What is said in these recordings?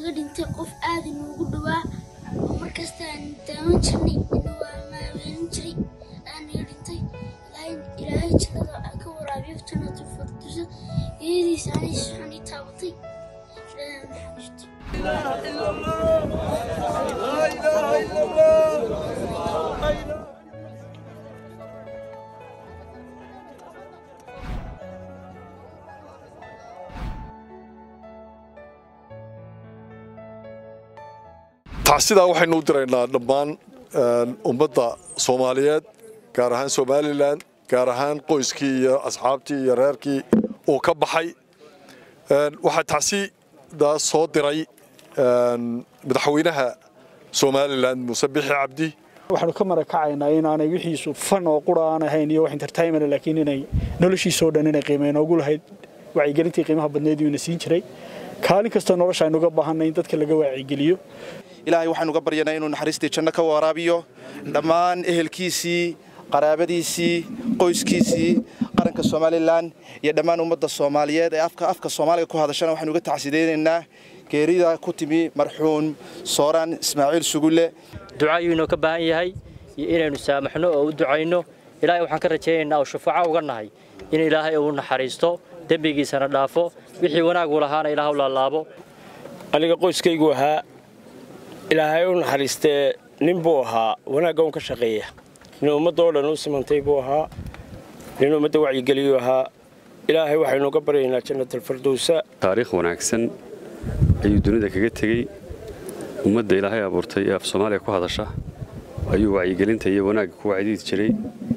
naga dhintay qof aad inoogu dhowaa oo markasta aan daawan jirnay inuu maaweelin jiray aa naga dhintay ilaahay jannada ka waraabiyo jannatu fardusa iyadiisa anay suxani taabatay ilaahay naxariisto tacsidaa waxaynu u diraynaa dhammaan ummadda soomaaliyeed gaar ahaan somalilan gaar ahaan qoyskii iyo asxaabtii iyo reerkii uu ka baxay waxaa tacsidaas soo diray madaxweynaha somalilan muuse bixi cabdi waxaanu ka marakacaynaa inaanay wixiisu fan oo qura aan ahayn iyo wax entertainment laakiin inay noloshiisoo dhan inay qiimeyn ugu lahayd wacyigelintii qiimaha badneed uu ina siin jiray kaalin kastoo nolosha aynu uga baahanay in dadka laga waacigeliyo ilaahay waxaanu uga baryanaa inuu naxariistii janno ka waraabiyo dhammaan ehelkiisii qaraabadiisii qoyskiisii qaranka somalilan iyo dhammaan ummadda soomaaliyeed ee afka afka soomaaliga ku hadashana waxaanu uga tacsidaynaynaa geerida ku timi marxuum sooraan ismaaciil sugulle duca ayuu inoo ka baahan yahay iyo inaynu saamaxno oo u ducayno ilaahay waxaan ka rajaynaynaa oo shufaaco uga nahay in ilaahay uu naxariisto dembigiisana dhaafo wixii wanaagu lahaana ilaah u laalaabo aniga qoyskaygu ahaa ilaahay u naxariistee nin buu ahaa wanaagga un ka shaqeeya nin ummaddaoo dhan u simantay buu ahaa nin ummadda wacyigeliyuu ahaa ilaahay waxaynu uga baryaynaa jannatalfardowsa taariikh wanaagsan ayuu dunida kaga tegey ummadda ilaahay abuurtay ee af soomaaliya ku hadasha ayuu wacyigelinta iyo wanaagga ku wacdiidi jiray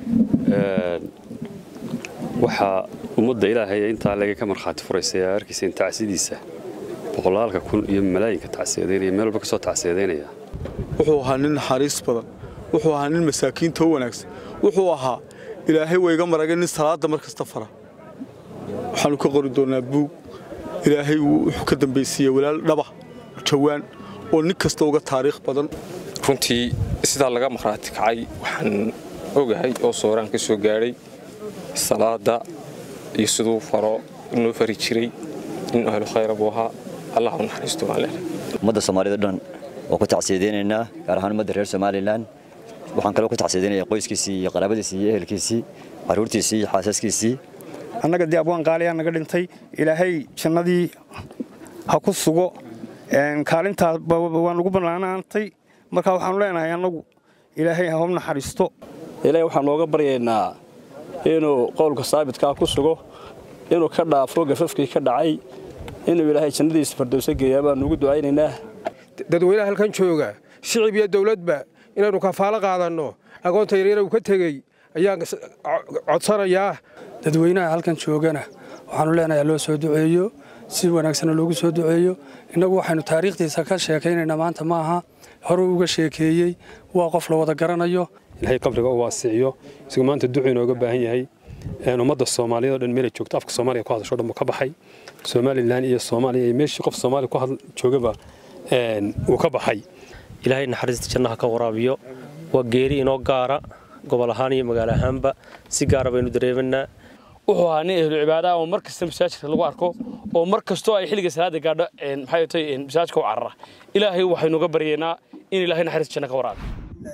waxaa ummadda ilaahay intaa laga ka markhaati furaysay aa arkayseen tacsidiisa boqolaalka kun iyo malaayinka tacsiyadeynaya meel walba ka soo tacsiyadeynaya wuxuu ahaa nin naxariis badan wuxuu ahaa nin masaakiinta u wanaagsan wuxuu ahaa ilaahay wayga maragay nin salaadda mar kasta fara waxaannu ka qori doonnaa buug ilaahay wuxuu ka dambaysiiyey walaal dhaba jawaan oo nin kasta uga taariikh badan runtii sidaa laga markhaati kacay waxaan ogahay oo sooraan ka soo gaadhay salaada iyo siduu faro noo fari jiray nin ahlu khayra buu ahaa allah u naxariisto waan leenahay ummadda soomaalida dhan waa ku tacsiyadeynaynaa gaar ahaan ummadda reer somalilan waxaan kaloo ku tacsiyadeynayaa qoyskiisii iyo qaraabadiisii iyo ehelkiisii carruurtiisii iyo xaasaskiisii annaga dee abwaan qaaliyaa naga dhintay ilaahay jannadii ha ku sugo kaalintaa waan ugu bannaanaantay marka waxaanu leenahay annagu ilaahay ha u naxariisto ilaahay waxaan nooga baryaynaa inuu qowlka saabitkaa ku sugo inuu ka dhaafo gafafkii ka dhacay inuu ilaahay jannadiisa fardowso geeyaa baanu ugu ducaynaynaa dadweynaha halkan jooga shicib iyo dawladba inaynu kafaalo qaadanno agoonta yaryara uu ka tegey ayaan codsanayaa dadweynaha halkan joogana waxaanu leenahay loo soo duceeyo si wanaagsana loogu soo duceeyo innagu waxaynu taariikhdiisa ka sheekaynaynaa maanta maaha horuu uga sheekeeyey waa qof la wada garanayo ilaahay qabriga u waasiciyo isagu maanta ducu inooga baahan yahay ummadda soomaaliyeed oo dhan meelay joogto afka soomaaliga ku hadasho dhan buu ka baxay somalilan iyo soomaaliya iyo meeshii qof soomaaliya ku joogaba uu ka baxay ilaahay naxariista jannaha ka waraabiyo waa geeri inoo gaara gobol ahaan iyo magaalo ahaanba si gaara baynu dareemanaa wuxuu ahaa nin ehlu cibaadaha oo mar kasta masaajidka lagu arko oo mar kastoo ay xilliga salaada gaadho maxay tahay masaajidka u carara ilaahay waxaynu uga baryaynaa in ilaahay naxariista janna ka waraabiyo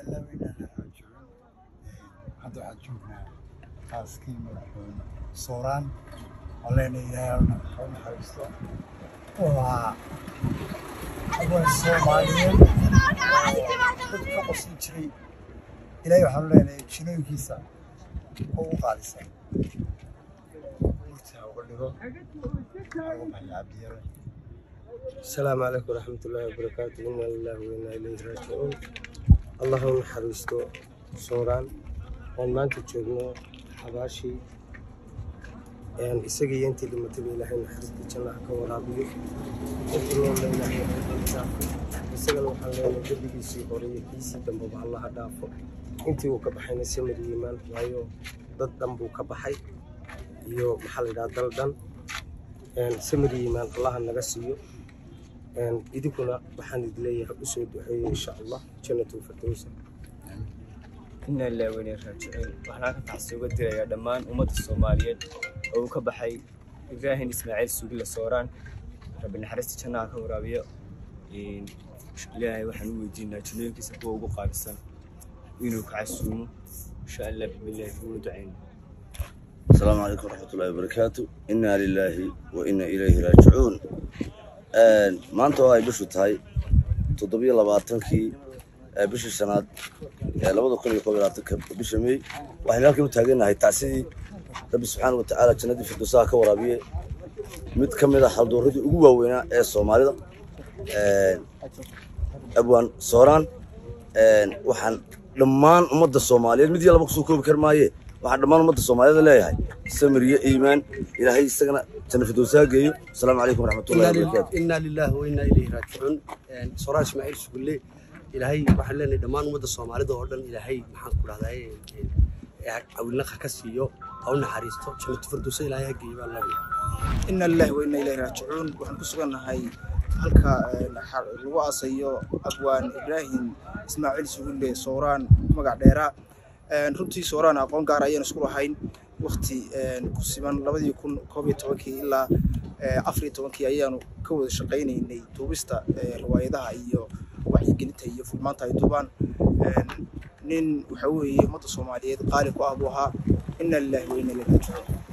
hadda waxaad joognaa qaaskii madaxweyne sooraan oo leena ilaahay ha u naxariisto wuxuu ahaa haween soomaaliyeed dad ka qosin jiray ilaahay waxaanu leenahay jinooyinkiisa oo u qaadisa urta uga dhigo uga baxya cabdiyare السلام عليكم ورحمة الله وبركاته إنا لله وإنا إليه راجعون اللهم نحرسته صوران waan maanta joogno xabaashii isagii iyo intii dhimatayba ilaahay naxariista jannaha ka waraabiyo intii noolna ilaahay ha isagana waxaan leenahay dembigiisii hore iyo kiisii dambeba allaha dhaafo intii uu ka baxayna samir yiimaan waayo dad dhan buu ka baxay iyo maxaa la yidhaha dal dhan samir yiimaan allaha naga siiyo idinkuna waxaan idin leeyahay usoo duceeyo insha allah jannatu firdowsa inaa ilaa weyne raajiciin waxaan halkan taxsi uga dirayaa dhammaan ummadda soomaaliyeed oo uu ka baxay ibraahim ismaaciil sugila sooraan rabbi naxariista jannaha ka waraabiyo ilaahay waxaan u weydiinaa jannooyinkiisa kuwa ugu qaalisan inuu ka casuumo insha allah bismillahi ugu ducayna السلام عليكم ورحمة الله وبركاته إنا لله وإنا إليه راجعون maanta oo ay bishu tahay toddobiyo labaatankii bishii shanaad labada kun iyo koob iyo labaatanka bisha may waxaynu halkan u taagannahay tacsidii rabbi subxaana wa tacaala jannadii firdowsaha ka waraabiye mid ka mid a halduuradii ugu waaweynaa ee soomaalida abwaan sooraan waxaan dhammaan ummadda soomaaliyeed mid iyo laba kusoo koobi kar maaye waxaan dhammaan ummadda soomaaliyeed leeyahay samir iyo iimaan ilaahay isagana janna firdowsaha geeyo asalaamu calaykum waraxmatullahi wabarakaatu inaa lilaahi wa inaa ilayhi raajicuun soraa ismaaciil sugulle ilaahay waxaan leenahay dhammaan ummadda soomaalida oo dhan ilaahay maxaan ku dhahdaa cawilnaqa ka siiyo ha u naxariisto jannatu firdowsa ilaahay ha geeyo baan leenahay ina lillahi wa inna ilayhi raajicuun waxaan ku sugannahay halka lagu aasayo abwaan ibraahim ismaaciil sugulle sooraan magac dheera runtii sooraan aqoon gaar ayaan isku lahayn wakti ku siman labadii kun koob iyo tobankii ilaa afar iyo tobankii ayaanu ka wada shaqaynaynay duubista riwaayadaha iyo wacyigelinta iyo furmaanta ay duubaan nin waxa weeye ummadda soomaaliyeed qaali ku ah buu ahaa ina lillahi wa inna ilayhi raajicuun